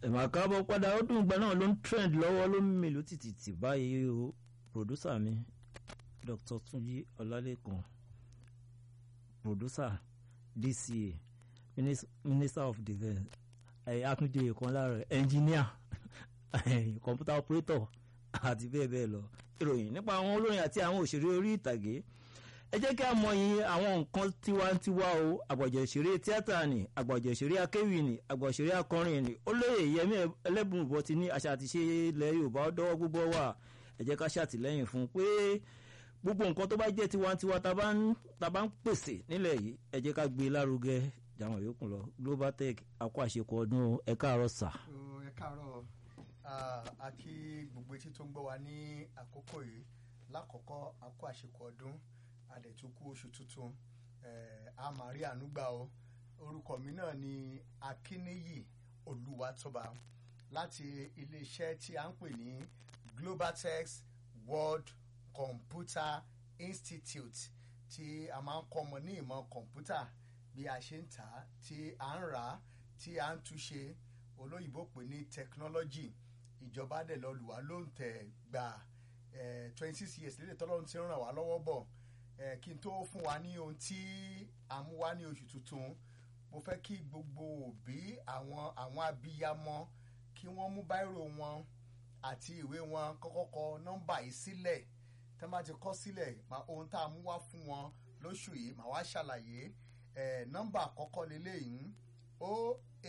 ẹ̀mà káàbọ̀ padà ó dùn gbà náà ló ń trend lọ́wọ́ ló ń mèlú tìtìtì báyìí o producer mi Dr. Tunji Ọlálẹ́kan producer DCA Minis- Minister of Defence akúndé kan lára engineer computer operator àti bẹ́ẹ̀ bẹ́ẹ̀ lọ ìròyìn nípa àwọn olórin àti àwọn òṣèré orí ìtàgé ẹ jẹ́ kí a mọyì àwọn nǹkan tiwantiwa o àgbàjọ òṣèré tíátà ni àgbàjọ òṣèré akéwì ni àgbà òṣèré akọrin ni olóyè yẹmí ẹlẹ́bùnbọ̀ ti ní àṣà àti ṣe ilẹ̀ yorùbá dọ́wọ́ gbogbo wà ẹ jẹ́ ká ṣàtìlẹ́yìn fún un pé gbogbo nǹkan tó bá jẹ́ tiwantiwa tá bá ń tá bá ń pèsè nílẹ̀ yìí ẹ jẹ́ ká gbé e lárugẹ jàwọn yòókù lọ global tech akọ àṣekọ ọdún ẹ káàárọ̀ sà. Ó, ẹ káàárọ̀ Ah, a kí gbogbo etí tó ń gbọ́ wa ní àkókò yìí lákọ̀ọ́kọ́ a kú àṣekọ ọdún a dẹ̀ tún kú oṣù tuntun Eh, a máa rí àánú gbà o orúkọ mi náà ni Akíníyì Olúwatóba láti iléeṣẹ́ tí a ń pè ní Globaltex World Computer Institute tí a máa ń kọ́ ọmọ ní ìmọ̀ kọ̀ǹpútà bí a ṣe ń tà á tí a ń rà á tí a ń túṣe olóyìnbó pè ní technology ìjọba dẹ̀ lọ lù wá ló ń tẹ̀ gbà twenty six years lédè tọ́lọ́run ti ń ràn wá lọ́wọ́ bọ̀ Eh, kí n tó fún wa ní ohun tí a mú wá ní oṣù tuntun mo fẹ́ kí gbogbo òbí àwọn àwọn abiyamọ kí wọ́n mú báírò wọn àti ìwé wọn kọ́kọ́ kọ nọ́mbà yìí sílẹ̀ tí wọ́n bá ti kọ sílẹ̀ ma- ohun tá a mú wá fún wọn lóṣù yìí màá wá ṣàlàyé Eh, nọ́mbà àkọ́kọ́ lélẹ́yìn o